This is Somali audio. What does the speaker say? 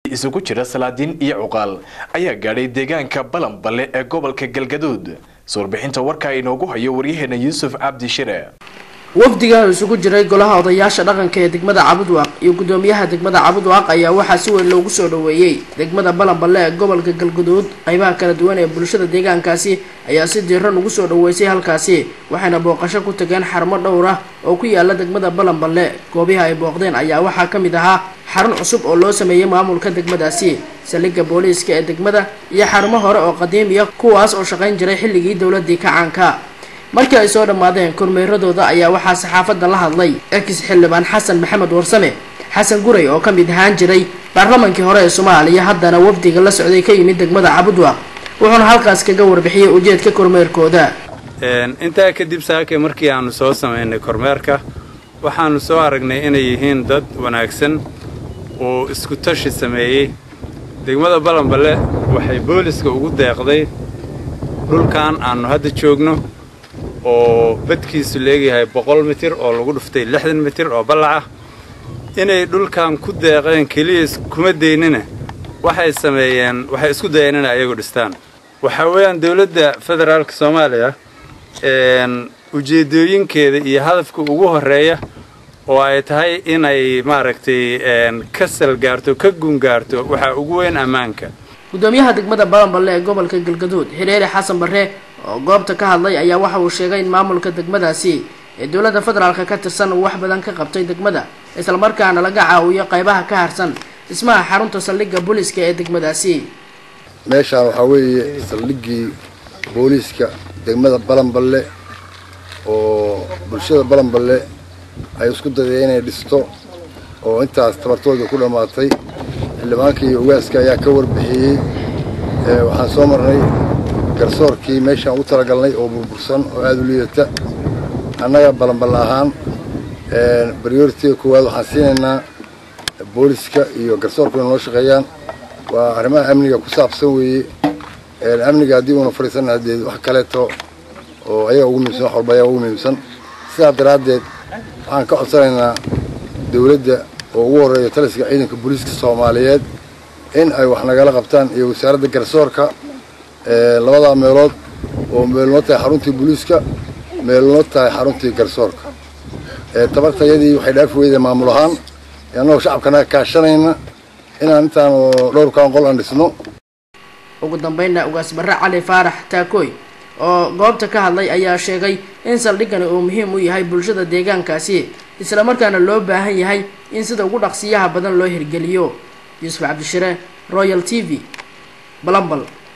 isugu jira salaadiin iyo cuqaal ayaa gaadhay deegaanka balanballe ee gobolka galgaduud suurbixinta warkaa inoogu hayo waryaheena yuusuf cabdi shire wafdiga isugu jiray golaha odayaasha dhaqanka ee degmada cabudwaaq iyo gudoomiyaha degmada cabudwaaq ayaa waxaa si weyn loogu soo dhoweeyey degmada balanballe ee gobolka galguduud qaybaha kala duwan ee bulshada deegaankaasi ayaa si diiran ugu soo dhoweysay halkaasi waxayna booqasho ku tageen xarumo dhowr ah oo ku yaala degmada balanballe goobiha ay booqdeen ayaa waxaa ka mid ahaa xarun cusub oo loo sameeyey maamulka degmadaasi saldhigga booliiska ee degmada iyo xarumo hore oo qadiimiya kuwaas oo shaqayn jiray xilligii dowladii kacaanka markii ay soo dhammaadeen kormeeradooda ayaa waxaa saxaafadda la hadlay ex xildhibaan xasan maxamed warsame xasan guray oo ka mid ahaan jiray baarlamankii hore ee soomaaliya haddana wafdiga la socday ka yimid degmada cabudwaaq wuxuuna halkaas kaga warbixiyey ujeedka kormeerkooda intaa kadib saake markii aanu soo samaynay kormeerka waxaanu soo aragnay inay yihiin dad wanaagsan oo isku tashi sameeyey degmada balanballe waxay booliska ugu deeqday dhulkan aannu hadda joogno oo badkiisu leegyahay boqol mitir oo lagu dhuftay lixdan mitir oo ballac ah inay dhulkan ku deeqeen keliya kuma daynina waxay sameeyeen waxay isku dayeen inay ayagu dhistaan waxaa weeyaan dowladda federaalka soomaaliya ujeeddooyinkeeda iyo hadafka ugu horreeya oo ay tahay inay maaragtay ka salgaarto ka gungaarto waxaa ugu weyn ammaanka gudoomiyaha degmada balanballe ee gobolka galgaduud xidheere xasan barre oo goobta ka hadlay ayaa waxa uu sheegay in maamulka degmadaasi ee dowladda federaalka ka tirsan uu wax badan ka qabtay degmada islamarkaana laga caawiyo qaybaha ka harsan dhismaha xarunta saldhigga booliiska ee degmadaasi meeshaan waxaa weeye saldhiggii booliiska degmada balanballe oo bulshada balanballe ay isku dayday inay dhisto oo intaas tabartooda ku dhammaatay xildhibaanka iyo ugaaska ayaa ka warbixiyey waxaan soo marnay garsoorkii meeshaan ugu talagalnay oo burbursan oo aada u liidata annaga balanballe ahaan baryoritiga koowaad waxaan siinaynaa booliska iyo garsoorku inay noo shaqeeyaan waa arrimaha amniga ku saabsan weeye amniga haddii uuna fadhiisanna haddee wax kaleeto oo ayaga ugu muhiimsan wax walba ayaga ugu muhiimsan sidaa daraaddeed waxaan ka codsanaynaa dawladda oo ugu horreeya taliska ciidanka booliiska soomaaliyeed in ay wax nagala qabtaan iyo wasaaradda garsoorka labadaa meelood oo meelnoo tahay xaruntii booliiska meelnoo tahay xaruntii garsoorka tabartayadii waxay dhaafi weyday maamul ahaan annagoo shacabkanaga kaashanayna inaan intaan dhowrkaan qol aan dhisno ugu dambeynna ugaas barre cali faarax taakooy oo goobta ka hadlay ayaa sheegay in saldhiggani uu muhiim u yahay bulshada deegaankaasi islamarkaana loo baahan yahay in sida ugu dhaqsiyaha badan loo hirgeliyo yuusuf cabdishire royal t v balambal